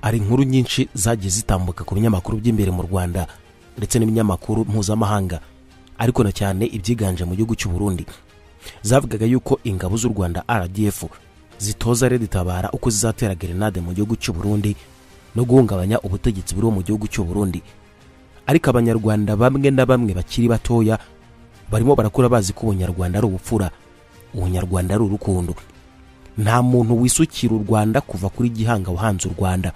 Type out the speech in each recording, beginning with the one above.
hari inkuru nyinshi zagiye zitambuka ku binyamakuru by'imbere mu rwanda ndetse n'ibinyamakuru mpuzamahanga ariko na cyane ibyiganje mu gihugu cy'u Burundi zavugaga yuko ingabo z'u rwanda rdf zitoza tabara uko zizatera gerenade mu gihugu cy'u Burundi no guhungabanya ubutegetsi buriho mu gihugu cy'u Burundi ariko abanyarwanda bamwe na bamwe bakiri batoya barimo barakura bazi ko ubunyarwanda ari ubupfura ubunyarwanda ari urukundo nta muntu wisukira u rwanda kuva kuri gihanga wahanze u rwanda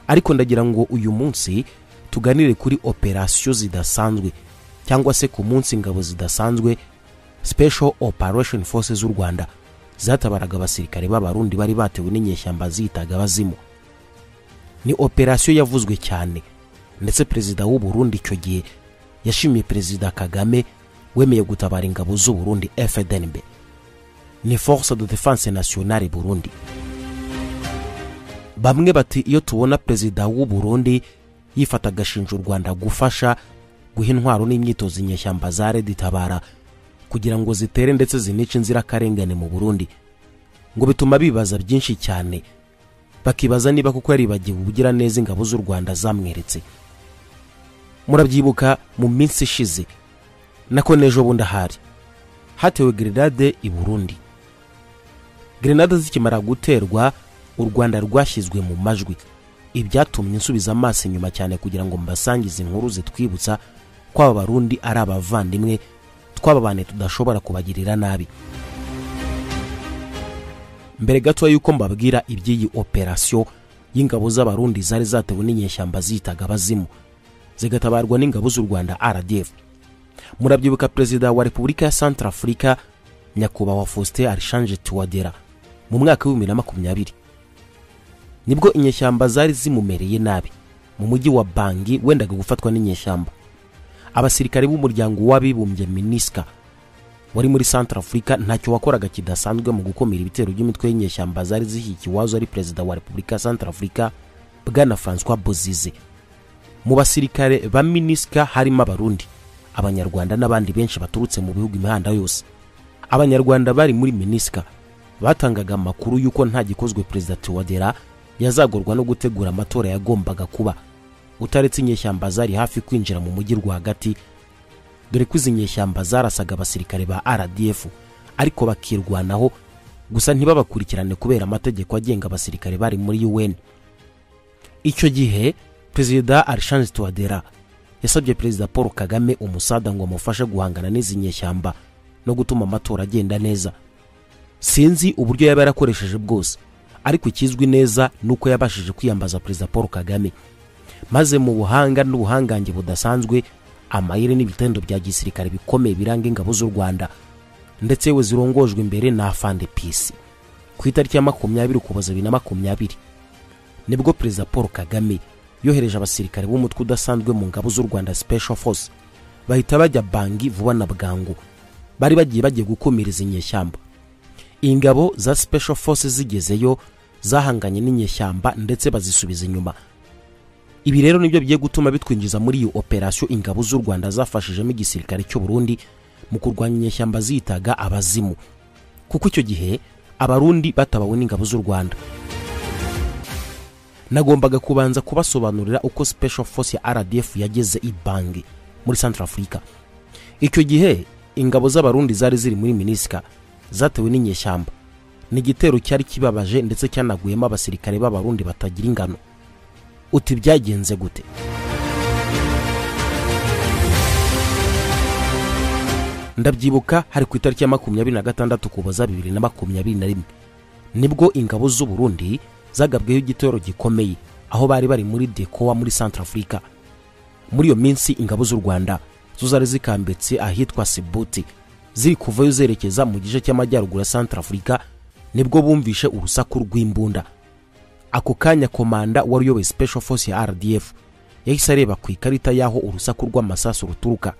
ariko ndagira ngo uyu munsi tuganire kuri operasiyo zidasanzwe cyangwa se ku munsi ingabo zidasanzwe special operation force z'u rwanda zatabaraga abasirikare b'abarundi bari batewe n'inyeshyamba ziyitaga abazimu ni operasiyo yavuzwe cyane ndetse perezida w'u Burundi icyo gihe yashimiye perezida kagame wemeye gutabara ingabo z'u Burundi fdnb ni force de defense nationale burundi bamwe bati iyo tubona perezida w'u Burundi yifata agashinja u rwanda gufasha guha intwaro n'imyitozo inyeshyamba za redi tabara kugira ngo zitere ndetse zinice inzirakarengane mu burundi ngo bituma bibaza byinshi cyane bakibaza niba kuko yaribagiwe ubugira neza ingabo z'u rwanda zamweretse murabyibuka mu minsi ishize nako n'ejo bundi ahari hatewe gerenade i burundi gerenade zikimara guterwa u rwanda rwashyizwe mu majwi ibyatumye nsubiza amaso inyuma cyane kugira ngo mbasangize inkuru zitwibutsa ko aba barundi ari abavandimwe twababane tudashobora kubagirira nabi mbere gato y'uko mbabwira iby'iyi operasiyo y'ingabo z'abarundi zari zatewe n'inyeshyamba ziyitaga abazimu zigatabarwa n'ingabo z'u rwanda rdf murabyibuka perezida wa repubulika ya santarafurika nyakubahwa faustin arishanje tuwadera mu mwaka w'ibihumbi na makumyabiri nibwo inyeshyamba zari zimumereye nabi mu mujyi wa bangi wendaga gufatwa n'inyeshyamba abasirikare b'umuryango w'abibumbye minisika wari muri santarafurika ntacyo wakoraga kidasanzwe mu gukumira ibitero by'imitwe y'inyeshyamba zari zihiye iwazo ari perezida wa repubulika ya santarafurika bwana francois bozize mu basirikare ba minisika harimo abarundi abanyarwanda n'abandi benshi baturutse mu bihugu imihanda yose abanyarwanda bari muri minisika batangaga amakuru y'uko nta gikozwe perezida tuwadera yazagorwa no gutegura amatora yagombaga kuba utaretse inyeshyamba zari hafi kwinjira mu mujyi rwagati dore ko izi nyeshyamba zarasaga abasirikare ba rdf ariko bakirwanaho gusa ntibabakurikirane kubera amategeko agenga abasirikare bari muri un icyo gihe perezida arishanje tuwadera yasabye perezida paul kagame umusada ngo amufashe guhangana n'izi nyeshyamba no gutuma amatora agenda neza sinzi uburyo yaba yarakoresheje bwose ariko ikizwi neza ni uko yabashije kwiyambaza perezida paul kagame maze mu buhanga n'ubuhangange budasanzwe amayire n'ibitendo bya gisirikare bikomeye biranga ingabo z'u rwanda ndetse yewe zirongojwe imbere na afande pisi ku itariki ya makumyabiri ukuboza bibiri na makumyabiri nibwo perezida paul kagame yohereje abasirikare b'umutwe udasanzwe mu ngabo z'u rwanda special force bahita bajya bangi vuba na bwangu bari bagiye bagiye gukumira izi nyeshyamba ingabo za special force zigezeyo zahanganye n'inyeshyamba ndetse bazisubiza inyuma ibi rero nibyo bigiye gutuma bitwinjiza muri iyo operasiyo ingabo z'u rwanda zafashijemo igisirikare cy'u Burundi mu kurwanya inyeshyamba ziyitaga abazimu kuko icyo gihe abarundi batabawe n'ingabo z'u rwanda nagombaga kubanza kubasobanurira uko special force ya rdf yageze i bangi muri central africa icyo gihe ingabo z'abarundi zari ziri muri minisika zatewe n'inyeshyamba ni igitero cyari kibabaje ndetse cyanaguyemo abasirikare b'abarundi batagira ingano uti byagenze gute ndabyibuka hari ku itariki ya makumyabiri na gatandatu kuboza bibiri na makumyabiri na rimwe nibwo ingabo z'u Burundi zagabweho igitero gikomeye aho bari bari muri dekowa muri santarafurika muri iyo minsi ingabo z'u rwanda zo zari zikambitse ahitwa sibuti ziri kuvayo zerekeza mu gice cy'amajyaruguru ya santarafurika nibwo bumvishe urusaku rw'imbunda ako kanya komanda wari uyoboye special force ya rdf yahise areba ku ikarita y'aho urusaku rw'amasasu ruturuka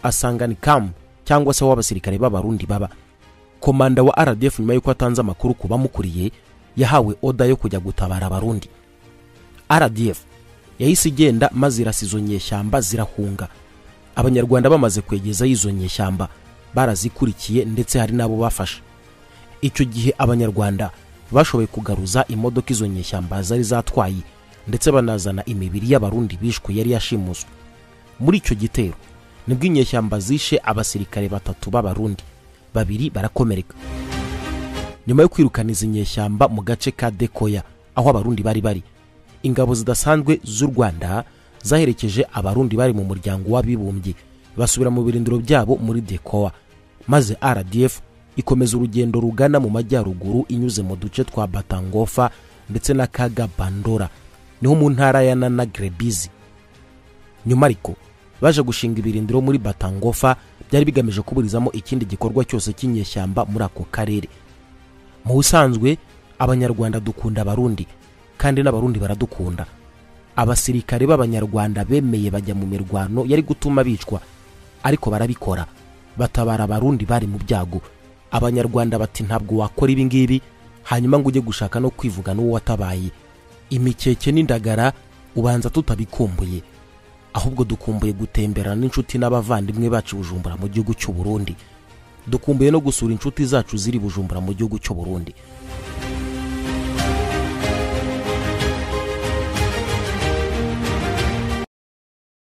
asanga ni kamu cyangwa se aho abasirikare b'abarundi baba komanda wa rdf nyuma y'uko atanze amakuru ku bamukuriye yahawe oda yo kujya gutabara abarundi rdf yahise igenda maze irasa izo nyeshyamba zirahunga abanyarwanda bamaze kwegezaho izo nyeshyamba barazikurikiye ndetse hari n'abo bafashe icyo gihe abanyarwanda bashoboye kugaruza imodoka izo nyeshyamba zari zatwaye ndetse banazana imibiri y'abarundi bishwe yari yashimuswe muri icyo gitero nibwo inyeshyamba zishe abasirikare batatu b'abarundi babiri barakomereka nyuma yo kwirukana izi nyeshyamba mu gace ka dekoya aho abarundi bari bari ingabo zidasanzwe z'u rwanda zaherekeje abarundi bari mu muryango w'abibumbye basubira mu birindiro byabo muri dekowa maze rdf ikomeza urugendo rugana mu majyaruguru inyuze mu duce twa batangofa ndetse n'akaga bandora niho mu ntara ya nana grebizi nyuma ariko baje gushinga ibirindiro muri batangofa byari bigamije kuburizamo ikindi gikorwa cyose cy'inyeshyamba muri ako karere mu busanzwe abanyarwanda dukunda abarundi kandi n'abarundi baradukunda abasirikare b'abanyarwanda bemeye bajya mu mirwano yari gutuma bicwa ariko barabikora batabara abarundi bari mu byago abanyarwanda bati ntabwo wakora ibi ngibi hanyuma ngo ujye gushaka no kwivuga n'uwo watabaye imikeke n'indagara ubanza tutabikumbuye ahubwo dukumbuye gutemberana n'inshuti n'abavandimwe bacu i bujumbura mu gihugu cy'u burundi dukumbuye no gusura inshuti zacu ziri i bujumbura mu gihugu cy'u burundi